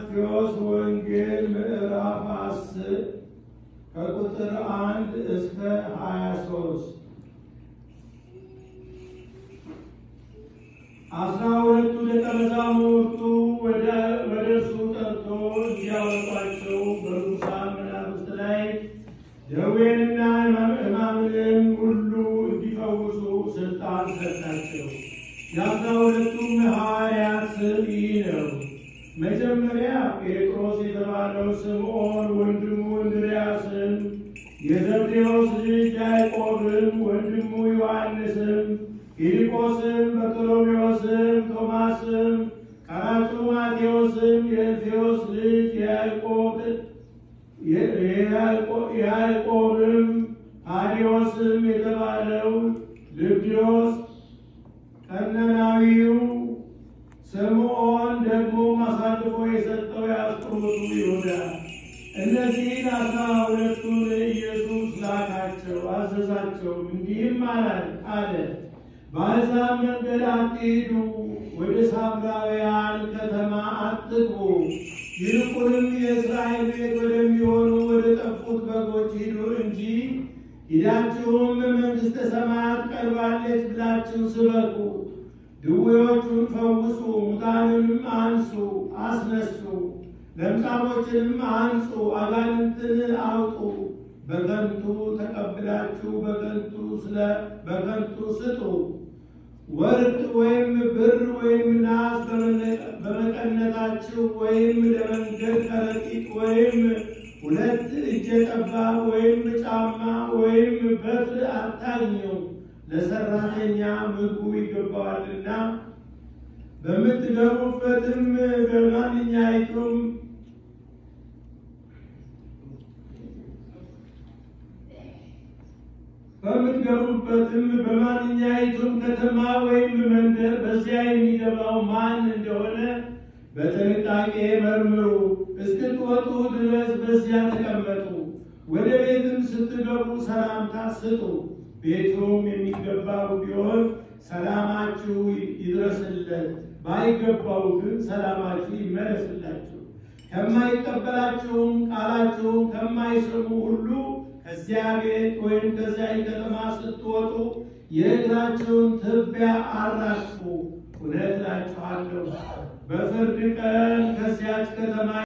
የማቴዎስ ወንጌል ምዕራፍ አስር ከቁጥር አንድ እስከ ሀያ ሶስት አስራ ሁለቱ ደቀ መዛሙርቱ ወደ እርሱ ጠርቶ እንዲያወጧቸው በርኩሳን መናፍስት ላይ ደዌንና ሕማምንም ሁሉ እንዲፈውሱ ስልጣን ሰጣቸው። የአስራ ሁለቱም ሐዋርያት ስም ይህ ነው። መጀመሪያ ጴጥሮስ የተባለው ስምዖን፣ ወንድሙ እንድርያስም፣ የዘብዴዎስ ልጅ ያዕቆብም፣ ወንድሙ ዮሐንስም፣ ፊልጶስም፣ በርቶሎሜዎስም፣ ቶማስም፣ ቀራጩ ማቴዎስም፣ የእልፌዎስ ልጅ ያዕቆብም፣ ታዲዮስም የተባለው ልብድዮስ፣ ቀነናዊው ስምዖን ደግሞ አሳልፎ የሰጠው የአስቆሮቱ ይሁዳ። እነዚህን አስራ ሁለቱን ኢየሱስ ላካቸው፣ አዘዛቸው። እንዲህም አለ፣ በአሕዛብ መንገድ አትሂዱ፣ ወደ ሳምራውያን ከተማ አትግቡ። ይልቁንም የእስራኤል ቤት ወደሚሆኑ ወደ ጠፉት በጎች ሂዱ እንጂ ሂዳችሁም መንግሥተ ሰማያት ቀርባለች ብላችሁ ስበኩ። ድዌዎቹን ፈውሱ፣ ሙታንንም አንሱ አስነሱ፣ ለምጻሞችንም አንጹ፣ አጋንንትን አውጡ። በከንቱ ተቀብላችሁ በከንቱ ስለ በከንቱ ስጡ። ወርቅ ወይም ብር ወይም ናስ በመቀነታችሁ ወይም ለመንገድ ከረጢት ወይም ሁለት እጀ ጠባብ ወይም ጫማ ወይም በትር አታግኙ። ለሰራተኛ ምግቡ ይገባዋልና። በምትገቡበትም በማንኛይቱም በምትገቡበትም በማንኛይቱም ከተማ ወይም መንደር በዚያ የሚገባው ማን እንደሆነ በጥንቃቄ መርምሩ። እስክትወጡ ድረስ በዚያ ተቀመጡ። ወደ ቤትም ስትገቡ ሰላምታ ስጡ። ቤቱም የሚገባው ቢሆን ሰላማችሁ ይድረስለት፣ ባይገባው ግን ሰላማችሁ ይመለስላችሁ። ከማይቀበላችሁም ቃላችሁም ከማይሰሙ ሁሉ ከዚያ ቤት ወይም ከዚያ ከተማ ስትወጡ የእግራችሁን ትቢያ አራግፉ። እውነት እላችኋለሁ በፍርድ ቀን ከዚያች ከተማ